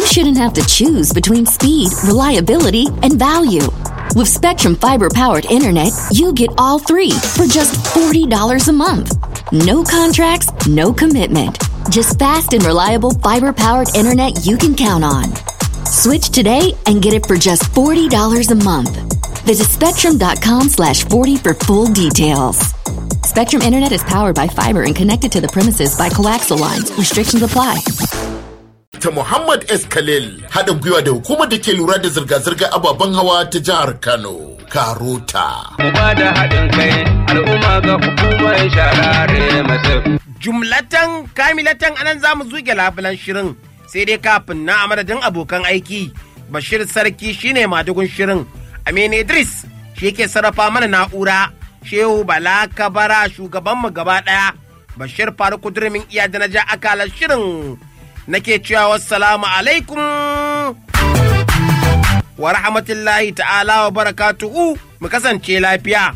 shouldn't have to choose between speed, reliability, and value. With Spectrum Fiber powered internet, you get all three for just $40 a month. No contracts, no commitment. Just fast and reliable fiber powered internet you can count on. Switch today and get it for just $40 a month. Visit spectrum.com slash 40 for full details. Spectrum Internet is powered by fiber and connected to the premises by coaxial lines. Restrictions apply. ta Muhammad S. Khalil haɗin gwiwa da hukumar da ke lura da zirga-zirga ababen hawa ta jihar Kano, Karota. Mu ba da haɗin kai al'umma ga hukumar sharare masu. Jumlatan kamilatan anan za mu zuge labulan shirin sai dai kafin na a madadin abokan aiki Bashir Sarki shine madugun shirin Aminu Idris shi ke sarrafa mana na'ura Shehu Bala Kabara shugabanmu gaba ɗaya Bashir Faruk Durmin iya da na ja akalar shirin nake cewa wassalamu alaikum wa rahmatullahi ta'ala wa barakatuhu mu kasance lafiya.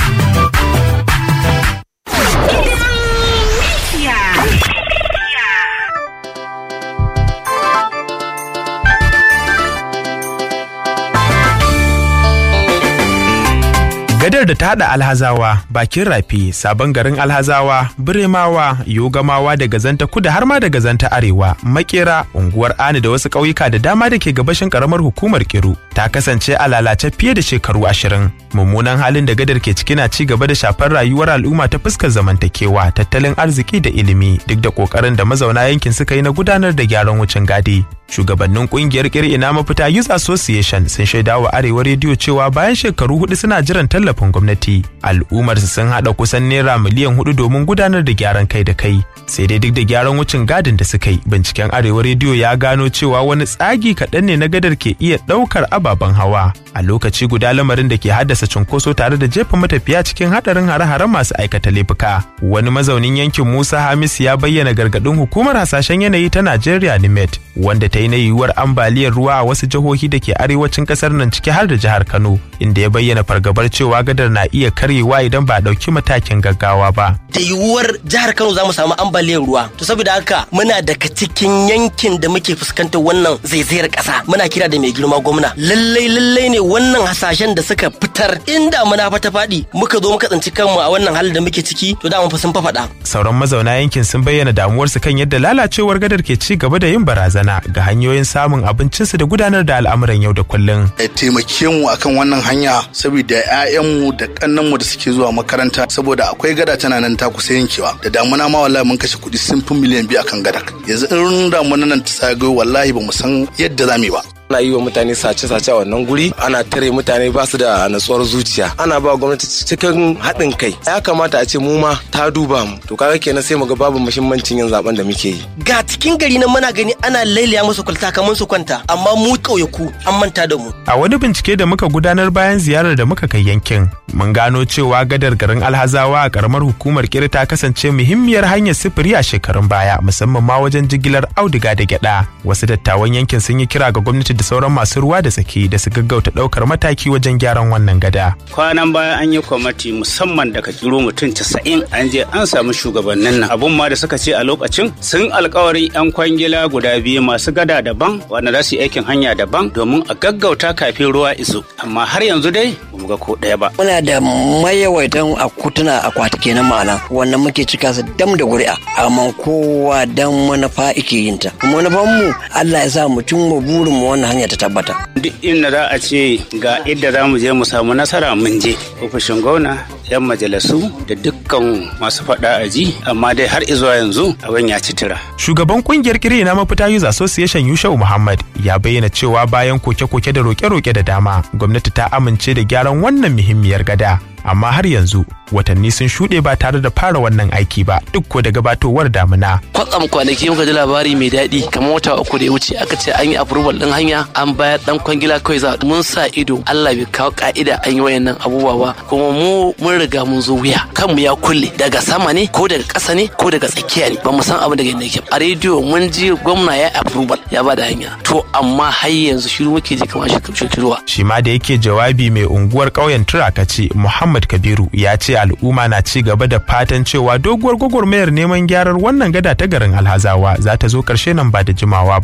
Gadar da ta haɗa alhazawa, bakin rafi, sabon garin alhazawa, biremawa, yogamawa da gazanta kuda har ma da gazanta arewa, makera, unguwar ani da wasu ƙauyuka da dama da ke gabashin ƙaramar hukumar kiru ta kasance a lalace fiye da shekaru ashirin. Mummunan halin da gadar ke ciki na ci gaba da shafar rayuwar al'umma ta fuskar zamantakewa, tattalin arziki da ilimi duk da ƙoƙarin da mazauna yankin suka yi na gudanar da gyaran wucin gadi. Shugabannin ƙungiyar ina mafita Youth Association sun shaida wa Arewa rediyo cewa bayan shekaru hudu suna jiran tallafin gwamnati, al'ummar su sun haɗa kusan naira miliyan hudu domin gudanar da gyaran kai da kai. Sai dai duk da gyaran wucin gadin da suka yi, binciken Arewa rediyo ya gano cewa wani tsagi kaɗan ne na gadar ke iya ɗaukar ababen hawa. A lokaci guda lamarin da ke haddasa cunkoso tare da jefa matafiya cikin haɗarin hare-haren masu aikata laifuka. Wani mazaunin yankin Musa Hamisu ya bayyana gargaɗin hukumar hasashen yanayi ta Najeriya NIMET, wanda ta yi na yiwuwar ambaliyar ruwa a wasu jihohi da ke arewacin kasar nan ciki har da jihar Kano inda ya bayyana fargabar cewa gadar na iya karyewa idan ba a ɗauki matakin gaggawa ba. Da yiwuwar jihar Kano za mu samu ambaliyar ruwa. To saboda haka muna daga cikin yankin da muke fuskantar wannan zaizayar ƙasa. Muna kira da mai girma gwamna. Lallai lallai ne wannan hasashen da suka fitar inda muna fata faɗi muka zo muka tsinci kanmu a wannan halin da muke ciki to da mun fa sun fafaɗa. Sauran mazauna yankin sun bayyana damuwarsu kan yadda lalacewar gadar ke ci gaba da yin barazana ga hanyoyin samun abincinsu da gudanar da al'amuran yau da kullum. Ya taimake mu akan wannan hanya saboda 'ya'yanmu da kannanmu da suke zuwa makaranta saboda akwai gada tana nan ta kusa yankewa da damuna ma wallahi mun kashe kuɗi sun fi miliyan biyu akan gada yanzu in damuna nan ta sagayo wallahi ba mu san yadda za mu yi ba. ana yi wa mutane sace-sace a wannan guri ana tare mutane ba su da natsuwar zuciya ana ba gwamnati cikin haɗin kai ya kamata a ce mu ma ta duba mu to kaga kenan sai mu ga babu muhimmancin yin zaben da muke yi Ga cikin gari nan muna gani ana lailaya musu kwalta kamar su kwanta amma mu ƙauyaku an manta da mu. A wani bincike da muka gudanar bayan ziyarar da muka kai yankin, mun gano cewa gadar garin Alhazawa a karamar hukumar Kiri ta kasance muhimmiyar hanyar sifiri a shekarun baya, musamman ma wajen jigilar auduga da gyada. Wasu dattawan yankin sun yi kira ga gwamnati da sauran masu ruwa da tsaki da su gaggauta ɗaukar mataki wajen gyaran wannan gada. kwanan baya an yi kwamati musamman daga kiro mutum casa'in an je an samu shugabannin nan abun ma da suka ce a lokacin sun alkawarin yan kwangila guda biyu masu gada daban wanda za su yi aikin hanya daban domin a gaggauta kafin ruwa iso amma har yanzu dai ba mu ga ko ɗaya ba muna da mayawaitan akutuna akwati kenan ma'ana wannan muke cika su dam da ƙuri'a amma kowa dan manufa ike yin ta kuma manufan mu Allah ya sa mu cimma burin mu wannan hanya ta tabbata duk inda za a ce ga idda za mu je mu samu nasara mun je ofishin gwamna yan majalisu da dukkan masu faɗa a ji amma dai har izuwa yanzu abin ya ci tira Shugaban kungiyar kiri na mafita Youth Association Yushau Muhammad ya bayyana cewa bayan koke-koke da roke-roke da dama, gwamnati ta amince da gyaran wannan muhimmiyar gada. Amma har yanzu watanni sun shuɗe ba tare da fara wannan aiki ba duk ko da gabatowar damuna. kwatsam kwanaki muka ji labari mai daɗi kamar wata uku da ya wuce aka ce an yi approval ɗin hanya an bayar ɗan kwangila kawai za mun sa ido Allah bai kawo ka'ida an yi wayannan abubuwa ba kuma mu mun riga mun zo wuya kanmu ya kulle daga sama ne ko daga ƙasa ne ko daga tsakiya ne ba mu san abin daga inda yake a rediyo mun ji gwamna ya approval ya ba da hanya to amma har yanzu shiru muke ji kamar shirkiruwa. Shi ma da yake jawabi mai unguwar ƙauyen Turakaci Muhammad Kabiru ya ce al'umma na ci gaba da fatan cewa doguwar gwagwarmayar neman gyarar wannan gada ta garin Alhazawa za ta zo ƙarshe nan ba da jimawa ba.